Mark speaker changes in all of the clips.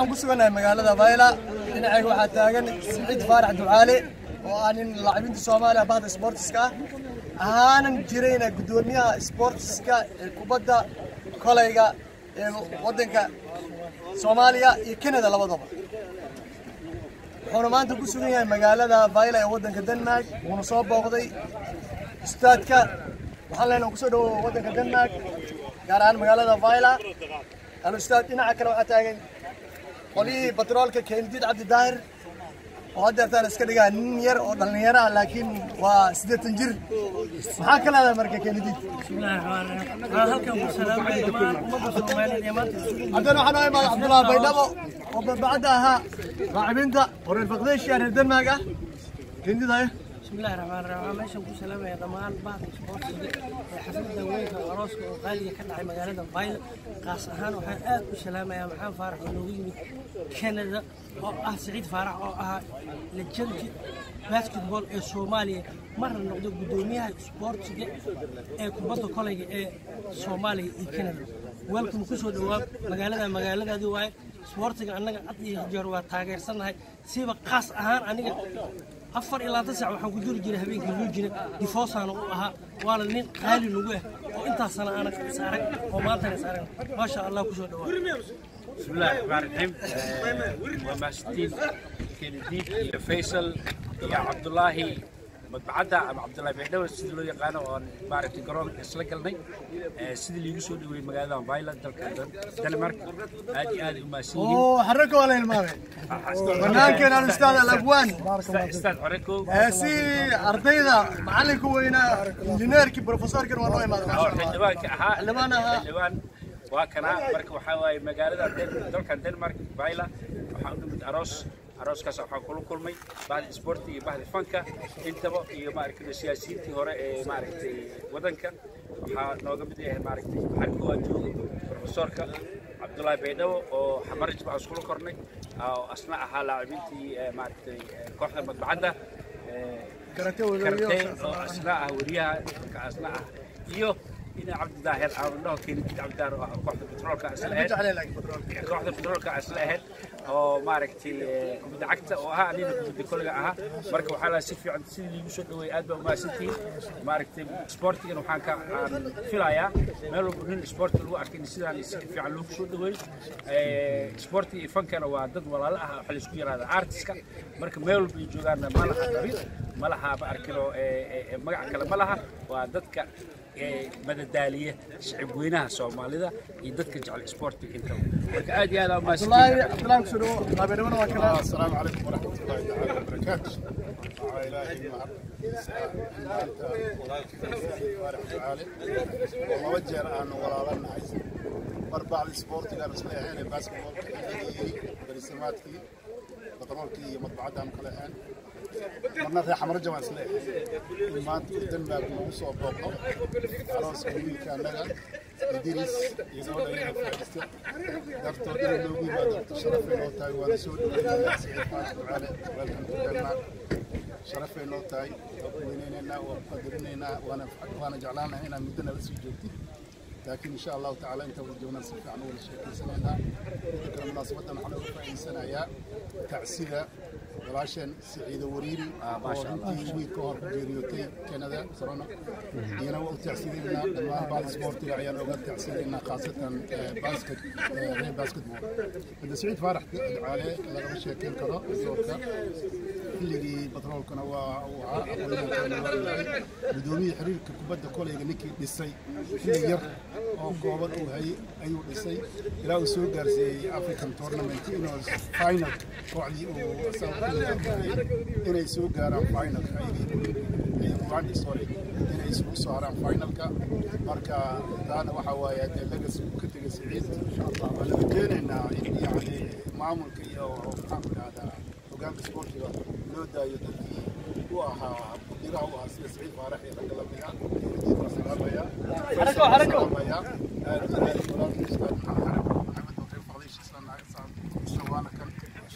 Speaker 1: waxaan ku sugannahay magaalada vayla dhinacayga waxaa taagan siciid faarax ducaale oo ah nin laacibinta soomaaliya bahda sportiska ah ahaanan jirayna guddoomiyaha sportiska ee kubadda kolayga ee waddanka soomaaliya iyo canada labadaba wuxuuna maanta ku sugan yahay magaalada vayla ee waddanka denmark wuuna soo booqday ustaadka waxaan leenahay kusoo dhawo waddanka denmark gaar ahaan magaalada vayla al ustaad dhinaca kale waxaa taagan qolyihii batroolka keendiid cabdi daahir oo haddeertaan iska dhigaa nin yar oo dhallinyaro ah laakiin waa siddeetan jir maxaa ka leedahay marka keendiid haddana waxaa noo imaada cabdullaahi baydhabo oo badbacadda ahaa raacibinta oo reer baqdeeshiya reer denmark ah keendiid haye
Speaker 2: بسم الله الرحمن الرحيم meeshan ku salaamaya dhammaan bahda isboortiga ee xafladda weynka arooska oo qaaliga ka dhacay magaalada Vile qaas ahaan waxaan aad u salaamayaa maxaan faarax oo noogu yimid Canada oo ah Saciid Faarax oo ahaa legend basketball ee Soomaaliya marna noqdo gudoomiyaha isboortiga ee kubadda kolayga ee Soomaaliya iyo Canada welcome ku soo dhawaad magaalada magaaladaadii waaye isboortiga annaga cad iyo jeer waa taageersanahay siba qaas ahaan aniga afar ilaa labaatan saac waxaan ku jiri jiray habeenkii luujina difoosaana u ahaa waana nin qaali nagu ah oo intaas sana aanan is arag oo maantana is arag maasha allah kusoo dhawaa
Speaker 3: بسم الله الرحمن الرحيم وماسدين كنديد يا فيصل يا عبد الله مدبعدا أما عبد الله بيدو سيد لو يقانا وان بارك جرون إسلا قلني سيد اللي يسوي دوي مقالة بايلا دلك دنمارك هذه هذه وماسدين
Speaker 1: oo xarako wala hilmaamay banaankeena al ustaad al abwaan
Speaker 3: استاذ عريكو
Speaker 1: si ardayda macallinka weynaa injineerkii profesorkan waa noo imaada
Speaker 3: أو حلوان كأها
Speaker 1: xildhibaan ahaa
Speaker 3: حلوان وكنا مرك وحاوي مقالة دلك دنمارك بايلا وحاول من أروس arooskaas waxaan kula kulmay bahda isboorti iyo bahda fanka intaba iyo maaragtay siyaasiyiintii hore ee maaragtay wadanka waxaa nooga mid yahay maaragtay waxaan koowaad joogo profesorka cabdullaahi baydhabo oo xamarij baan iskula kornay oo asna ahaa laacibintii maaragtay kooxda madbacadda
Speaker 1: karate
Speaker 3: kartee oo asna ah weriyaha ka asna ah iyo ina cabdi daahir aan dhaho keenidid cabdi daahir oo ah kooxda petroolka isla ahayd kooxda petroolka isla ahayd oo maaragtay kubadda cagta oo ahaa anina kubadda kolga ahaa marka waxaa lahaa si fiican sidii liigu soo dhaweeyay aad baa umahadsantihiin maaragtay sportigan waxaan ka aan filayaa meel walba nin sporti lagu arkay in sidaan si fiican loogu soo dhaweeyo sportiga iyo fankana waa dad walaalo ah waxa laisku yaraada artiska marka meel walba ay joogaanna ma laha qabiil ma laha ma arkino magac kale ma laha waa dadka madadaaliya shicib weynaha soomaalida iyo dadka jecel sportiga intaba marka aad iyo aad aa
Speaker 1: abdullaahi
Speaker 3: umahadsantihiin
Speaker 1: abdullaahi kusoo dhawo qaabeedhabana waa kala
Speaker 4: السلام عليكم ورحمة الله تعالى وبركاته. إلهي والله وجه أنا ولا لنا عايز مربع السبورت كان اسمه هنا باسكتبول برسماتكي بطرولكي مطبعتها مكلحين مرنا في حمر جوان سلاح ما تقدم لك موسو بوقو خلاص كل كان لنا إدريس يقول لي فايستة دكتور إلى لوبي ما دكتور شرف إنه تاي وأنا سود على welcome to Denmark شرف إنه تاي وينينا وقدرنا وأنا وأنا جعلنا هنا مدنا بس جوتي لكن إن شاء الله تعالى أنت ورجونا سفي عن أول شيء سنة ذكر مناسبة نحن في سنة يا تعسيدة walaasheen siciide wariiri oo runtii wiilka hor ku geeriyootay kanada corona iyana waa u tacsiidaynaa dhammaan baal isboortiga ayaan oga tacsiidaynaa khaasatan basket reer basketball hadda siciid faarax ducaale lagama sheekeyn karo doorka xilligii batroolkana waa uu ahaa aqoonyahankeena waa yahay gudoomiyii xiriirka kubadda koleyga ninkii dhisay xilli yar oo kooban uu hayay ayuu dhisay ilaa uu soo gaarsiiyey african tournament inuu final kooxdii uu inay soo gaaraan finalka ayagii sorry inay isugu soo haraan finalka marka taana waxa waaye dee legacy uu ka tegay siciid waa laga keenaynaa in yacni maamulka iyo maxaan ku dhahdaa hogaanka sportiga loo daayo dadkii u ahaa mudiraha u ahaa sida siciid faarax iyo ragga lamida diid waa salaamaya
Speaker 1: Xarako, xarako.
Speaker 4: salaamaya aad iyo aad walaalkii ustaad maxamed xarako maxamed oo reer faqdiisha isla nahay waana kan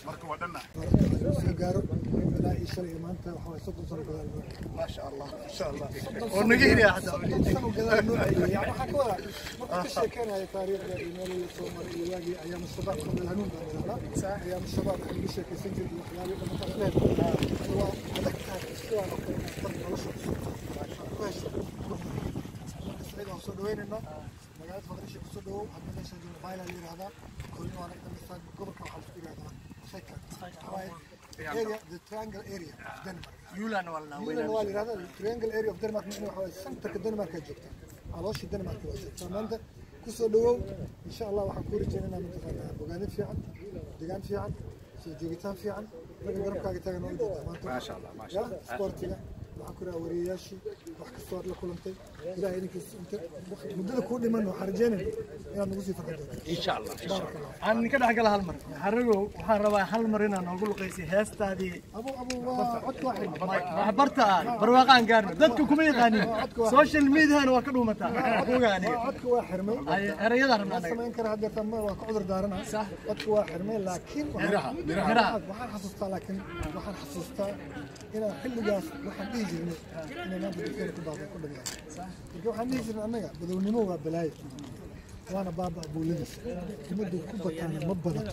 Speaker 4: marka waa dhanna
Speaker 5: soo gaaro ilaa iyo shalay iyo maanta waxa waye soddon sano gadaal noo
Speaker 1: ما شاء الله ما شاء الله ونقيل يا حتى
Speaker 5: soddon sano gadaal noo celiyay yani waxaa ka wada marka ka sheekeynayo taariikhda iyo meelihii soo maray iyo waagii ayaam shabaab qabla hanuun baan idhahnaa ayaam shabaab waxaan ugu sheekaysan jiray waxyaabihii dhammaantaas leedahay waa adag tahay sidaan oo kale inaad far nolosha ku hesho marka waan soo dhaweynaynaa magaalada faqrisha kusoo dhawow hadda meesha jooga bayla la yidhahdaa koolin waana dhamisaan gobolka waxaa laisku yidhahdaa sheka waaye area the triangle area of denmark
Speaker 1: يولان ولا
Speaker 5: Yulan waa la yidhahdaa the triangle area of denmark macnaheedu waxaa waaye centerka denmark aa joogta calooshii denmark waa joogtaa maanta kusoo dhawow insha allah waxaan ku rajeynanaa mataqaanaa bogaanid fiican degaan fiican soo joogitaan fiican ragga garabkaaga taagan oo ujeedaa maanta
Speaker 3: maasha allah maasha
Speaker 5: ya sportiga waxaan ku rahaa wariyayaashii wax kastoo aad la kulantay ilahay idinkiis inta muddada kuu dhiman waxaan rajeynayna inaad nagu sii farxan doonto
Speaker 3: insha allah insha allah
Speaker 1: aan ka dhex gala hal mar xaragow waxaan rabaa hal mar inaan noogu luqaysay heestaadii
Speaker 5: abu abu waa codka waa xirma
Speaker 1: waxbarta aan barwaaqaan gaarno dadka kuma yaqaanin social mediana waa ka dhuumataa ogaani
Speaker 5: codka waa xirmay
Speaker 1: ay erayada rabnaa
Speaker 5: ma
Speaker 1: anaga
Speaker 5: samayn kara haddeerta ma waa ka cudur daarana codka waa xirmay laakiin waxaan-
Speaker 1: miraha
Speaker 5: waxaan xasuustaa laakiin waxaan xasuustaa inaan xilligaas waxaan dhihi jirnay inay maanta dadkeena ku baaqay ku dhagaan marka waxaan dhihi jirnay annaga badownimo waa balaayo waana baaba abuulidas ummaddu ku bataana ma badato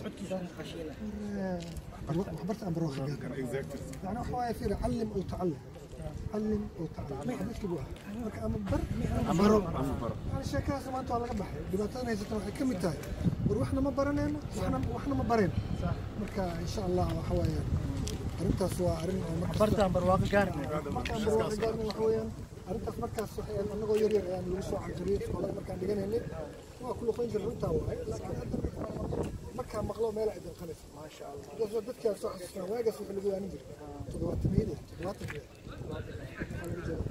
Speaker 5: waxbarta aan barwaaqo gaar يعني هو يصير علم او تعلم علم او تعلم حديث كبوها marka ama bar ama baro yani sheekadaas maanta waa laga baxay dhibaatadan haysata waxay ka mid tahay war waxna ma baranayno waxna waxna ma barayno marka insha allah waxa weeyaan arrintaas waa arrin oo markasta
Speaker 1: barta aan barwaaqo gaarno
Speaker 5: markaan barwaaqo gaarnay waxa weeyaan arrintaas markaas waxay annagoo yar yar ayaan lagu soo canjariyey iskoolada markaan dhiganaynay waa ku luqayn jiray runtaa waay laakiin hadda markaan maqlo meel ay danqanaysa maasha allah dadka dadkaa soo xasuustaa waagaas wixii lagu waanin jiray toddobaatamiyada toddobaatankeeda waxaa laga jeedaa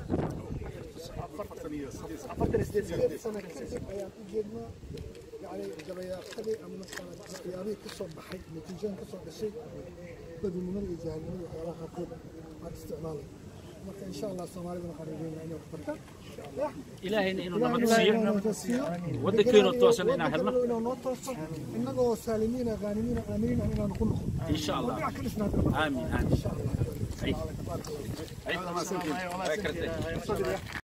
Speaker 5: sideed sano kadib ayaan u jeednaa yani jabayaaqadii ama mataqaana waxyaabihii ka soo baxay natiijooyin ka soo dhashay badinimada iyo jahilnimada waxyaabaha qaarkood aan isticmaalay marka insha allah soomaalida waxaan rajeynaa inay wax bartaan
Speaker 3: ilaahayna inuu
Speaker 5: Ilaahay
Speaker 3: nabad
Speaker 5: inuu
Speaker 3: siiyo
Speaker 5: nabad siiyo.
Speaker 3: waddankeena toosan inaan
Speaker 5: Waddanka
Speaker 3: helno
Speaker 5: inuu noo tooso innagoo saalimiina qaanimiina aaminiina inaanu ku noqon
Speaker 3: insha allah
Speaker 5: dhinac ka dhisnaata
Speaker 3: aamin aamin
Speaker 5: insha allah
Speaker 3: Ay. Ay. Ay.